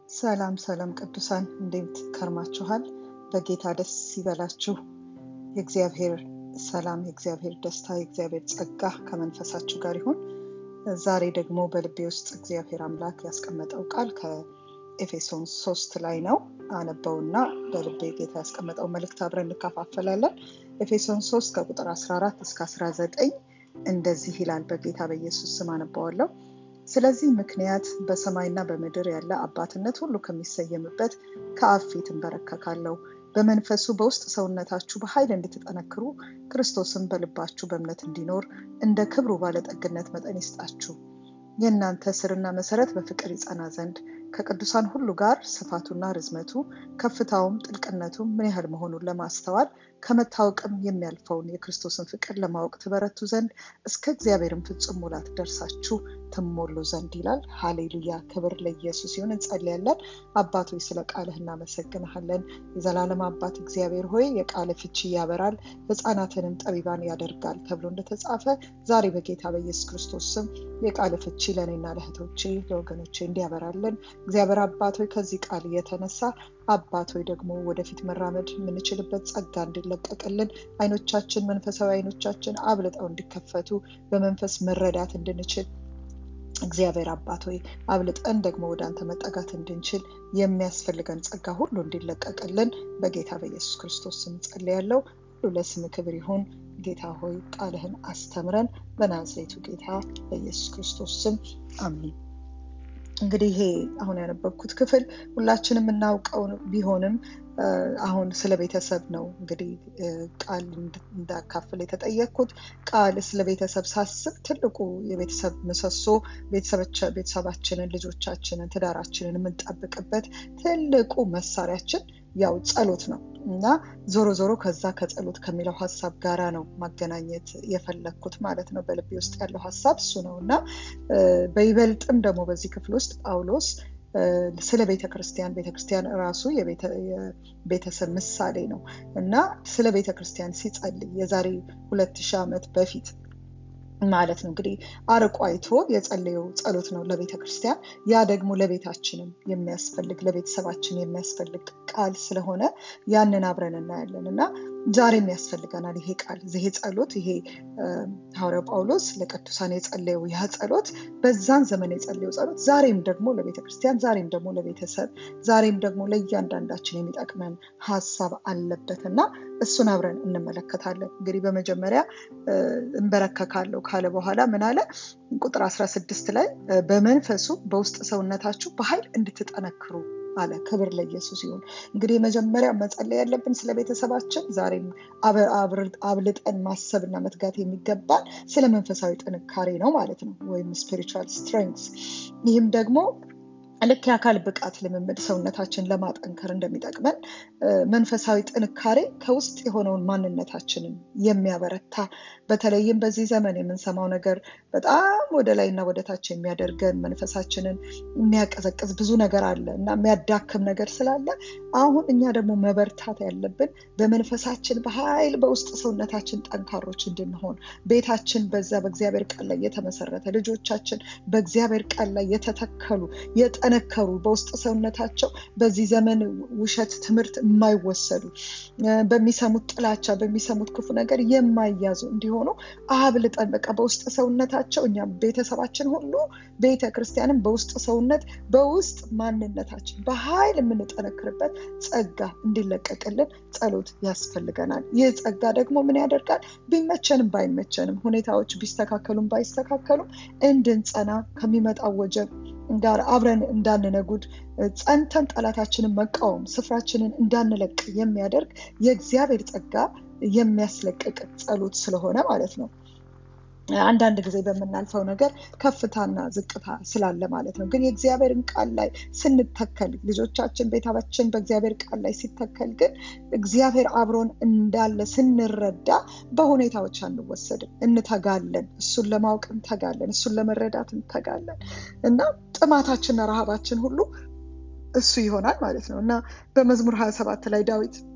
ሰላም ሰላም ቅዱሳን እንዴት ከርማችኋል? በጌታ ደስ ይበላችሁ። የእግዚአብሔር ሰላም፣ የእግዚአብሔር ደስታ፣ የእግዚአብሔር ጸጋ ከመንፈሳችሁ ጋር ይሁን። ዛሬ ደግሞ በልቤ ውስጥ እግዚአብሔር አምላክ ያስቀመጠው ቃል ከኤፌሶን ሶስት ላይ ነው። አነበውና በልቤ ጌታ ያስቀመጠው መልእክት አብረን እንካፋፈላለን። ኤፌሶን ሶስት ከቁጥር 14 እስከ 19 እንደዚህ ይላል። በጌታ በኢየሱስ ስም አነባዋለሁ። ስለዚህ ምክንያት በሰማይና በምድር ያለ አባትነት ሁሉ ከሚሰየምበት ከአብ ፊት እንበረከካለሁ። በመንፈሱ በውስጥ ሰውነታችሁ በኃይል እንድትጠነክሩ ክርስቶስን በልባችሁ በእምነት እንዲኖር እንደ ክብሩ ባለጠግነት መጠን ይስጣችሁ። የእናንተ ስርና መሰረት በፍቅር ይጸና ዘንድ ከቅዱሳን ሁሉ ጋር ስፋቱና ርዝመቱ ከፍታውም ጥልቅነቱም ምን ያህል መሆኑን ለማስተዋል ከመታወቅም የሚያልፈውን የክርስቶስን ፍቅር ለማወቅ ትበረቱ ዘንድ እስከ እግዚአብሔርም ፍጹም ሙላት ደርሳችሁ ትሞሉ ዘንድ ይላል። ሃሌሉያ! ክብር ለኢየሱስ ይሁን። እንጸልያለን። አባት ሆይ ስለ ቃልህ እናመሰግንሃለን። የዘላለም አባት እግዚአብሔር ሆይ የቃል ፍቺ ያበራል፣ ሕፃናትንም ጠቢባን ያደርጋል ተብሎ እንደተጻፈ ዛሬ በጌታ በኢየሱስ ክርስቶስ ስም የቃል ፍቺ ለእኔና ለእህቶቼ ለወገኖቼ እንዲያበራለን እግዚአብሔር አባት ሆይ ከዚህ ቃል የተነሳ አባት ሆይ ደግሞ ወደፊት መራመድ የምንችልበት ጸጋ እንዲለቀቅልን አይኖቻችን መንፈሳዊ አይኖቻችን አብልጠው እንዲከፈቱ በመንፈስ መረዳት እንድንችል እግዚአብሔር አባት ሆይ አብልጠን ደግሞ ወደ አንተ መጠጋት እንድንችል የሚያስፈልገን ጸጋ ሁሉ እንዲለቀቅልን በጌታ በኢየሱስ ክርስቶስ ስም ጸልያለሁ። ሁሉ ለስም ክብር ይሁን። ጌታ ሆይ ቃልህን አስተምረን በናዝሬቱ ጌታ በኢየሱስ ክርስቶስ ስም አሚን። እንግዲህ ይሄ አሁን ያነበብኩት ክፍል ሁላችንም የምናውቀው ቢሆንም አሁን ስለ ቤተሰብ ነው እንግዲህ ቃል እንዳካፍል የተጠየቅኩት። ቃል ስለ ቤተሰብ ሳስብ ትልቁ የቤተሰብ ምሰሶ ቤተሰባችንን፣ ልጆቻችንን፣ ትዳራችንን የምንጠብቅበት ትልቁ መሳሪያችን ያው ጸሎት ነው እና ዞሮ ዞሮ ከዛ ከጸሎት ከሚለው ሀሳብ ጋራ ነው ማገናኘት የፈለግኩት ማለት ነው። በልቤ ውስጥ ያለው ሀሳብ እሱ ነው እና በይበልጥም ደግሞ በዚህ ክፍል ውስጥ ጳውሎስ ስለ ቤተ ክርስቲያን ቤተ ክርስቲያን ራሱ የቤተሰብ ምሳሌ ነው እና ስለ ቤተ ክርስቲያን ሲጸልይ የዛሬ ሁለት ሺህ ዓመት በፊት ማለት ነው እንግዲህ አርቆ አይቶ የጸለየው ጸሎት ነው ለቤተ ክርስቲያን። ያ ደግሞ ለቤታችንም የሚያስፈልግ ለቤተሰባችን የሚያስፈልግ ቃል ስለሆነ ያንን አብረን እናያለን እና ዛሬም ያስፈልገናል ይሄ ቃል ይሄ ጸሎት ይሄ ሐዋርያው ጳውሎስ ለቅዱሳን የጸለየው ያ ጸሎት በዛን ዘመን የጸለየው ጸሎት ዛሬም ደግሞ ለቤተ ክርስቲያን ዛሬም ደግሞ ለቤተሰብ ዛሬም ደግሞ ለእያንዳንዳችን የሚጠቅመን ሀሳብ አለበት እና እሱን አብረን እንመለከታለን። እንግዲህ በመጀመሪያ እንበረከካለሁ ካለ በኋላ ምን አለ? ቁጥር 16 ላይ በመንፈሱ በውስጥ ሰውነታችሁ በኃይል እንድትጠነክሩ አለ። ክብር ለኢየሱስ ይሁን። እንግዲህ የመጀመሪያ መጸለይ ያለብን ስለ ቤተሰባችን ዛሬም አብልጠን ማሰብና መትጋት የሚገባን ስለ መንፈሳዊ ጥንካሬ ነው ማለት ነው፣ ወይም ስፒሪቹዋል ስትሬንግስ። ይህም ደግሞ ልክ የአካል ብቃት ልምምድ ሰውነታችን ለማጠንከር እንደሚጠቅመን መንፈሳዊ ጥንካሬ ከውስጥ የሆነውን ማንነታችንን የሚያበረታ በተለይም በዚህ ዘመን የምንሰማው ነገር በጣም ወደ ላይ እና ወደ ታች የሚያደርገን መንፈሳችንን የሚያቀዘቅዝ ብዙ ነገር አለ እና የሚያዳክም ነገር ስላለ አሁን እኛ ደግሞ መበርታት ያለብን በመንፈሳችን በኃይል በውስጥ ሰውነታችን ጠንካሮች እንድንሆን ቤታችን በዛ በእግዚአብሔር ቃል ላይ የተመሰረተ ልጆቻችን በእግዚአብሔር ቃል ላይ የተተከሉ የጠነከሩ በውስጥ ሰውነታቸው በዚህ ዘመን ውሸት ትምህርት የማይወሰዱ በሚሰሙት ጥላቻ በሚሰሙት ክፉ ነገር የማይያዙ እንዲሆኑ አብልጠን በቃ በውስጥ ሰውነታቸው እኛ ቤተሰባችን ሁሉ ቤተ ክርስቲያንም በውስጥ ሰውነት በውስጥ ማንነታችን በኃይል የምንጠነክርበት ጸጋ እንዲለቀቅልን ጸሎት ያስፈልገናል። ይህ ጸጋ ደግሞ ምን ያደርጋል? ቢመቸንም ባይመቸንም ሁኔታዎች ቢስተካከሉም ባይስተካከሉም እንድንጸና ከሚመጣው ወጀብ ጋር አብረን እንዳንነጉድ ጸንተን ጠላታችንን መቃወም ስፍራችንን እንዳንለቅ የሚያደርግ የእግዚአብሔር ጸጋ የሚያስለቅቅ ጸሎት ስለሆነ ማለት ነው። አንዳንድ ጊዜ በምናልፈው ነገር ከፍታና ዝቅታ ስላለ ማለት ነው። ግን የእግዚአብሔርን ቃል ላይ ስንተከል ልጆቻችን፣ ቤታችን በእግዚአብሔር ቃል ላይ ሲተከል ግን እግዚአብሔር አብሮን እንዳለ ስንረዳ በሁኔታዎች አንወሰድም፣ እንተጋለን። እሱን ለማወቅ እንተጋለን፣ እሱን ለመረዳት እንተጋለን እና ጥማታችንና ረሃባችን ሁሉ እሱ ይሆናል ማለት ነው እና በመዝሙር ሀያ ሰባት ላይ ዳዊት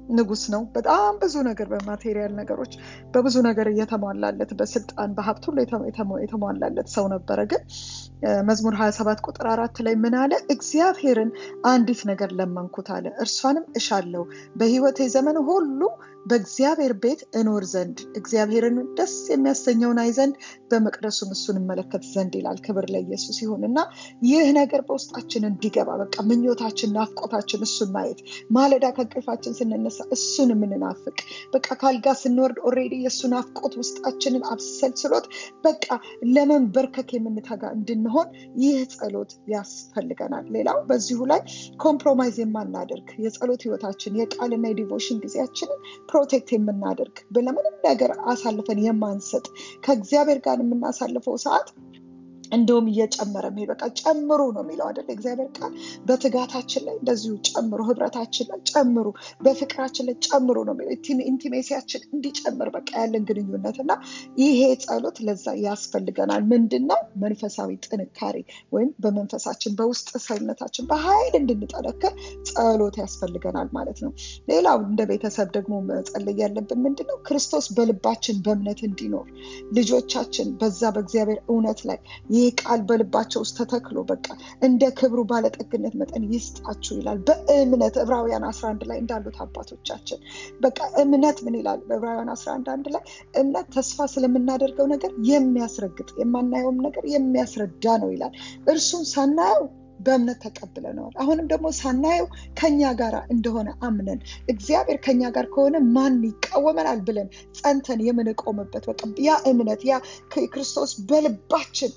ንጉስ ነው። በጣም ብዙ ነገር በማቴሪያል ነገሮች በብዙ ነገር እየተሟላለት በስልጣን በሀብት ሁሉ የተሟላለት ሰው ነበረ። ግን መዝሙር 27 ቁጥር አራት ላይ ምን አለ? እግዚአብሔርን አንዲት ነገር ለመንኩት አለ፣ እርሷንም እሻለሁ በሕይወቴ ዘመን ሁሉ በእግዚአብሔር ቤት እኖር ዘንድ እግዚአብሔርን ደስ የሚያሰኘውን አይ ዘንድ በመቅደሱም እሱን እመለከት ዘንድ ይላል። ክብር ለኢየሱስ ይሁን እና ይህ ነገር በውስጣችን እንዲገባ በቃ ምኞታችን፣ ናፍቆታችን እሱን ማየት ማለዳ ከእንቅልፋችን ስንነሳ እሱን የምንናፍቅ በቃ ካልጋ ስንወርድ ኦልሬዲ የእሱ ናፍቆት ውስጣችንን አብሰልስሎት በቃ ለመንበርከክ የምንተጋ እንድንሆን ይህ ጸሎት ያስፈልገናል። ሌላው በዚሁ ላይ ኮምፕሮማይዝ የማናደርግ የጸሎት ህይወታችን የቃልና የዲቮሽን ጊዜያችንን ፕሮቴክት የምናደርግ ለምንም ነገር አሳልፈን የማንሰጥ ከእግዚአብሔር ጋር የምናሳልፈው ሰዓት እንደውም እየጨመረ መሄድ በቃ ጨምሩ ነው የሚለው አይደለ? እግዚአብሔር ቃል በትጋታችን ላይ እንደዚሁ ጨምሩ፣ ህብረታችን ላይ ጨምሩ፣ በፍቅራችን ላይ ጨምሩ ነው የሚለው ኢንቲሜሲያችን እንዲጨምር በቃ ያለን ግንኙነት እና ይሄ ጸሎት ለዛ ያስፈልገናል። ምንድን ነው መንፈሳዊ ጥንካሬ ወይም በመንፈሳችን በውስጥ ሰውነታችን በኃይል እንድንጠነክር ጸሎት ያስፈልገናል ማለት ነው። ሌላው እንደ ቤተሰብ ደግሞ መጸለይ ያለብን ምንድን ነው ክርስቶስ በልባችን በእምነት እንዲኖር ልጆቻችን በዛ በእግዚአብሔር እውነት ላይ ይህ ቃል በልባቸው ውስጥ ተተክሎ በቃ እንደ ክብሩ ባለጠግነት መጠን ይስጣችሁ ይላል። በእምነት ዕብራውያን 11 ላይ እንዳሉት አባቶቻችን በቃ እምነት ምን ይላል? በዕብራውያን 11 አንድ ላይ እምነት ተስፋ ስለምናደርገው ነገር የሚያስረግጥ የማናየውም ነገር የሚያስረዳ ነው ይላል። እርሱን ሳናየው በእምነት ተቀብለነዋል። አሁንም ደግሞ ሳናየው ከኛ ጋር እንደሆነ አምነን እግዚአብሔር ከኛ ጋር ከሆነ ማን ይቃወመናል ብለን ጸንተን የምንቆምበት በቃ ያ እምነት ያ ክርስቶስ በልባችን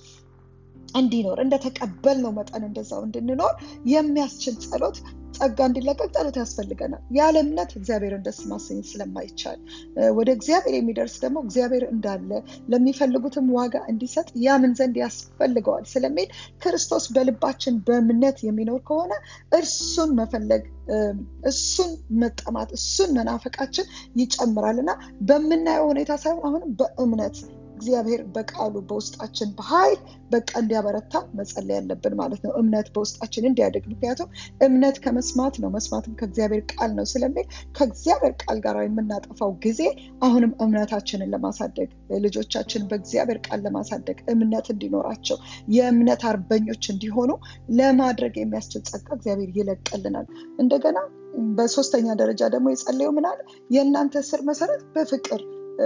እንዲኖር እንደተቀበልነው መጠን እንደዛው እንድንኖር የሚያስችል ጸሎት ጸጋ እንዲለቀቅ ጸሎት ያስፈልገናል። ያለ እምነት እግዚአብሔርን ደስ ማሰኘት ስለማይቻል ወደ እግዚአብሔር የሚደርስ ደግሞ እግዚአብሔር እንዳለ ለሚፈልጉትም ዋጋ እንዲሰጥ ያምን ዘንድ ያስፈልገዋል ስለሚል ክርስቶስ በልባችን በእምነት የሚኖር ከሆነ እርሱን መፈለግ እሱን መጠማት እሱን መናፈቃችን ይጨምራል እና በምናየው ሁኔታ ሳይሆን አሁንም በእምነት እግዚአብሔር በቃሉ በውስጣችን በኃይል በቃ እንዲያበረታ መጸለይ ያለብን ማለት ነው። እምነት በውስጣችን እንዲያድግ ምክንያቱም እምነት ከመስማት ነው፣ መስማትም ከእግዚአብሔር ቃል ነው ስለሚል ከእግዚአብሔር ቃል ጋር የምናጠፋው ጊዜ አሁንም እምነታችንን ለማሳደግ ልጆቻችንን በእግዚአብሔር ቃል ለማሳደግ እምነት እንዲኖራቸው የእምነት አርበኞች እንዲሆኑ ለማድረግ የሚያስችል ጸጋ እግዚአብሔር ይለቅልናል። እንደገና በሶስተኛ ደረጃ ደግሞ የጸለየው ምን አለ? የእናንተ ስር መሰረት በፍቅር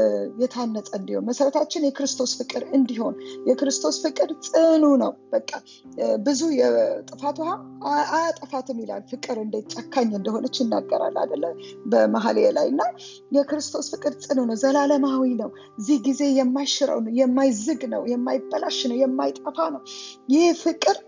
የታነጸ እንዲሆን መሰረታችን የክርስቶስ ፍቅር እንዲሆን የክርስቶስ ፍቅር ጽኑ ነው። በቃ ብዙ የጥፋት ውሃ አያጠፋትም ይላል። ፍቅር እንዴት ጨካኝ እንደሆነች ይናገራል አይደለ? በመኃልየ ላይ እና የክርስቶስ ፍቅር ጽኑ ነው፣ ዘላለማዊ ነው። እዚህ ጊዜ የማይሽረው ነው፣ የማይዝግ ነው፣ የማይበላሽ ነው፣ የማይጠፋ ነው። ይህ ፍቅር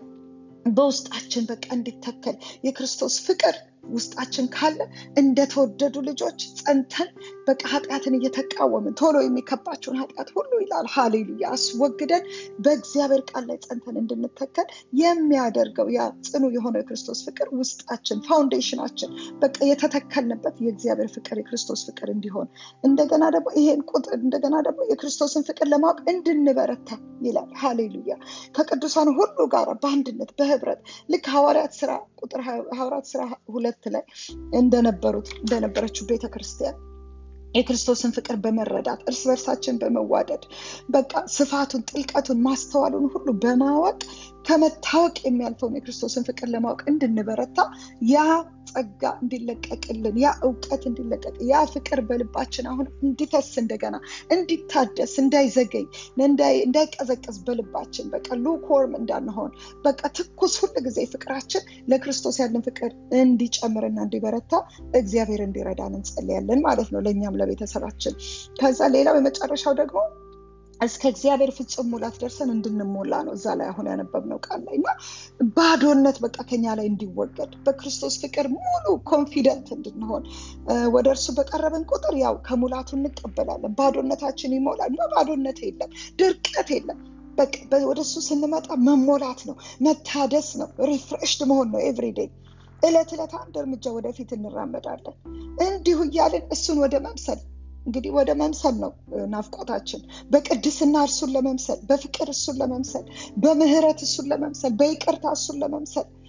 በውስጣችን በቃ እንዲተከል የክርስቶስ ፍቅር ውስጣችን ካለ እንደተወደዱ ልጆች ጸንተን በቃ ኃጢአትን እየተቃወምን ቶሎ የሚከባቸውን ኃጢአት ሁሉ ይላል ሀሌሉያ አስወግደን በእግዚአብሔር ቃል ላይ ጸንተን እንድንተከል የሚያደርገው ያ ጽኑ የሆነው የክርስቶስ ፍቅር ውስጣችን ፋውንዴሽናችን በቃ የተተከልንበት የእግዚአብሔር ፍቅር የክርስቶስ ፍቅር እንዲሆን እንደገና ደግሞ ይሄን ቁጥር እንደገና ደግሞ የክርስቶስን ፍቅር ለማወቅ እንድንበረታ ይላል ሀሌሉያ ከቅዱሳን ሁሉ ጋር በአንድነት በህብረት ልክ ሐዋርያት ስራ ቁጥር ሐዋርያት ስራ ሁለት ላይ እንደነበሩት እንደነበረችው ቤተክርስቲያን የክርስቶስን ፍቅር በመረዳት እርስ በርሳችን በመዋደድ በቃ ስፋቱን ጥልቀቱን ማስተዋሉን ሁሉ በማወቅ ከመታወቅ የሚያልፈውን የክርስቶስን ፍቅር ለማወቅ እንድንበረታ ያ ጸጋ እንዲለቀቅልን ያ እውቀት እንዲለቀቅ ያ ፍቅር በልባችን አሁን እንዲፈስ እንደገና እንዲታደስ እንዳይዘገይ እንዳይቀዘቅዝ በልባችን በቃ ሉክዎርም እንዳንሆን በቃ ትኩስ ሁል ጊዜ ፍቅራችን ለክርስቶስ ያለን ፍቅር እንዲጨምርና እንዲበረታ እግዚአብሔር እንዲረዳን እንጸልያለን ማለት ነው ለእኛም ለቤተሰባችን ከዛ ሌላው የመጨረሻው ደግሞ እስከ እግዚአብሔር ፍጹም ሙላት ደርሰን እንድንሞላ ነው እዛ ላይ አሁን ያነበብነው ቃል ላይ እና ባዶነት በቃ ከኛ ላይ እንዲወገድ በክርስቶስ ፍቅር ሙሉ ኮንፊደንት እንድንሆን ወደ እርሱ በቀረበን ቁጥር ያው ከሙላቱ እንቀበላለን ባዶነታችን ይሞላል እና ባዶነት የለም ድርቀት የለም ወደ እሱ ስንመጣ መሞላት ነው መታደስ ነው ሪፍሬሽድ መሆን ነው ኤቭሪዴይ እለት እለት አንድ እርምጃ ወደፊት እንራመዳለን እንዲሁ እያልን እሱን ወደ መምሰል እንግዲህ ወደ መምሰል ነው ናፍቆታችን በቅድስና እርሱን ለመምሰል በፍቅር እሱን ለመምሰል በምህረት እሱን ለመምሰል በይቅርታ እሱን ለመምሰል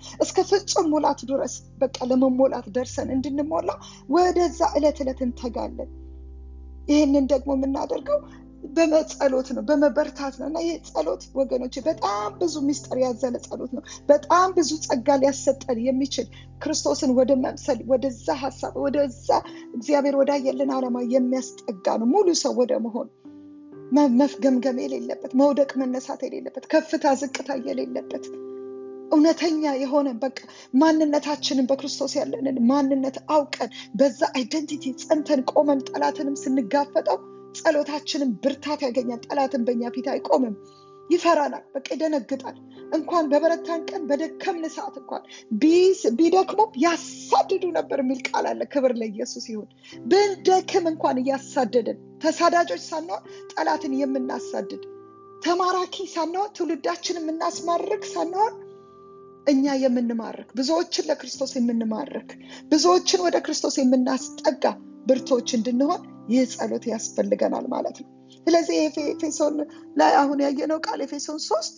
እስከ ፍጹም ሙላት ድረስ በቃ ለመሞላት ደርሰን እንድንሞላ ወደዛ ዕለት ዕለት እንተጋለን። ይህንን ደግሞ የምናደርገው በመጸሎት ነው፣ በመበርታት ነው እና ይህ ጸሎት ወገኖች በጣም ብዙ ሚስጥር ያዘለ ጸሎት ነው። በጣም ብዙ ጸጋ ሊያሰጠን የሚችል ክርስቶስን ወደ መምሰል ወደዛ ሀሳብ ወደዛ እግዚአብሔር ወዳየልን ዓላማ የሚያስጠጋ ነው። ሙሉ ሰው ወደ መሆን መፍገምገም የሌለበት መውደቅ መነሳት የሌለበት ከፍታ ዝቅታ የሌለበት እውነተኛ የሆነ በቃ ማንነታችንን በክርስቶስ ያለንን ማንነት አውቀን በዛ አይደንቲቲ ጸንተን ቆመን ጠላትንም ስንጋፈጠው ጸሎታችንን ብርታት ያገኛል። ጠላትን በእኛ ፊት አይቆምም፣ ይፈራናል፣ በቃ ይደነግጣል። እንኳን በበረታን ቀን በደከምን ሰዓት እንኳን ቢደክሙም ያሳድዱ ነበር የሚል ቃል አለ። ክብር ለኢየሱስ ይሁን። ብንደክም እንኳን እያሳደድን ተሳዳጆች ሳንሆን ጠላትን የምናሳድድ ተማራኪ ሳንሆን ትውልዳችን የምናስማርክ ሳንሆን እኛ የምንማርክ ብዙዎችን ለክርስቶስ የምንማርክ ብዙዎችን ወደ ክርስቶስ የምናስጠጋ ብርቶች እንድንሆን ይህ ጸሎት ያስፈልገናል ማለት ነው። ስለዚህ ኤፌሶን ላይ አሁን ያየነው ቃል ኤፌሶን ሶስት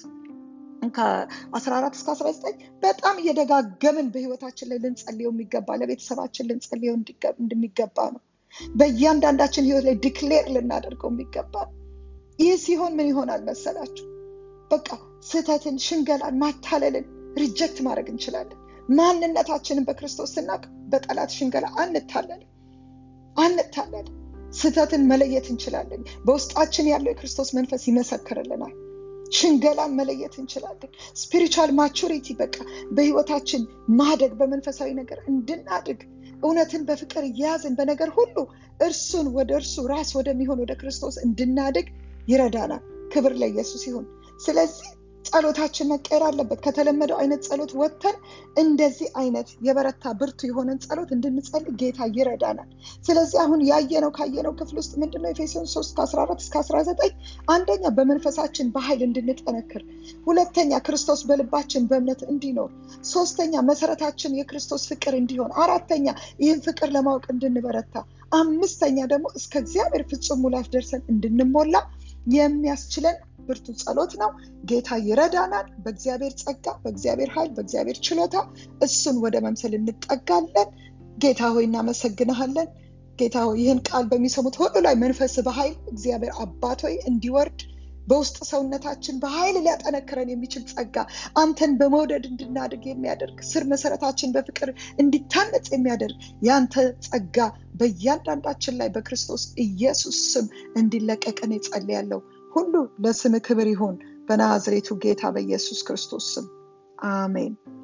ከ14 እስከ 19 በጣም እየደጋገምን በህይወታችን ላይ ልንጸልየው የሚገባ ለቤተሰባችን ልንጸልየው እንደሚገባ ነው። በእያንዳንዳችን ህይወት ላይ ዲክሌር ልናደርገው የሚገባ ነው። ይህ ሲሆን ምን ይሆናል መሰላችሁ? በቃ ስህተትን፣ ሽንገላን፣ ማታለልን ሪጀክት ማድረግ እንችላለን። ማንነታችንን በክርስቶስ ስናውቅ በጠላት ሽንገላ አንታለልም አንታለልም። ስህተትን መለየት እንችላለን። በውስጣችን ያለው የክርስቶስ መንፈስ ይመሰክርልናል። ሽንገላን መለየት እንችላለን። ስፒሪቹዋል ማቹሪቲ በቃ በህይወታችን ማደግ በመንፈሳዊ ነገር እንድናድግ እውነትን በፍቅር እያያዝን በነገር ሁሉ እርሱን ወደ እርሱ ራስ ወደሚሆን ወደ ክርስቶስ እንድናድግ ይረዳናል። ክብር ለኢየሱስ ይሁን። ስለዚህ ጸሎታችን መቀየር አለበት። ከተለመደው አይነት ጸሎት ወጥተን እንደዚህ አይነት የበረታ ብርቱ የሆነን ጸሎት እንድንጸልይ ጌታ ይረዳናል። ስለዚህ አሁን ያየነው ካየነው ክፍል ውስጥ ምንድነው ኤፌሶን 3 ከ14 እስከ 19 አንደኛ በመንፈሳችን በኃይል እንድንጠነክር፣ ሁለተኛ ክርስቶስ በልባችን በእምነት እንዲኖር፣ ሶስተኛ መሰረታችን የክርስቶስ ፍቅር እንዲሆን፣ አራተኛ ይህን ፍቅር ለማወቅ እንድንበረታ፣ አምስተኛ ደግሞ እስከ እግዚአብሔር ፍጹም ሙላት ደርሰን እንድንሞላ የሚያስችለን ብርቱ ጸሎት ነው። ጌታ ይረዳናል። በእግዚአብሔር ጸጋ፣ በእግዚአብሔር ኃይል፣ በእግዚአብሔር ችሎታ እሱን ወደ መምሰል እንጠጋለን። ጌታ ሆይ እናመሰግንሃለን። ጌታ ሆይ ይህን ቃል በሚሰሙት ሁሉ ላይ መንፈስ በኃይል እግዚአብሔር አባት ሆይ እንዲወርድ በውስጥ ሰውነታችን በኃይል ሊያጠነክረን የሚችል ጸጋ አንተን በመውደድ እንድናድግ የሚያደርግ ስር መሰረታችን በፍቅር እንዲታነጽ የሚያደርግ ያንተ ጸጋ በእያንዳንዳችን ላይ በክርስቶስ ኢየሱስ ስም እንዲለቀቀን እጸልያለሁ። ሁሉ ለስም ክብር ይሁን በናዝሬቱ ጌታ በኢየሱስ ክርስቶስ ስም አሜን።